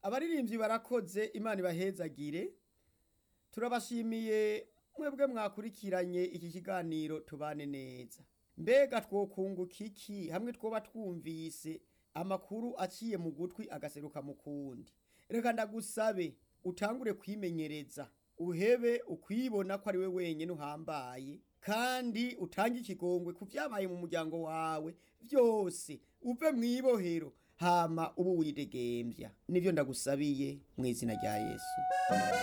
abaririmbyi barakoze imana ibahezagire turabashimiye mwebwe mwakurikiranye iki kiganiro tubane neza mbega twokunguka iki hamwe twoba twumvise amakuru aciye mu gutwi agaseruka mu kundi reka ndagusabe utangure kwimenyereza uhebe ukwibona ko ari we wenyine uhambaye kandi utange ikigongwe ku byabaye mu muryango wawe byose uve mu ibohero hama ubu widegembya nibyo ndagusabiye mu izina rya yesu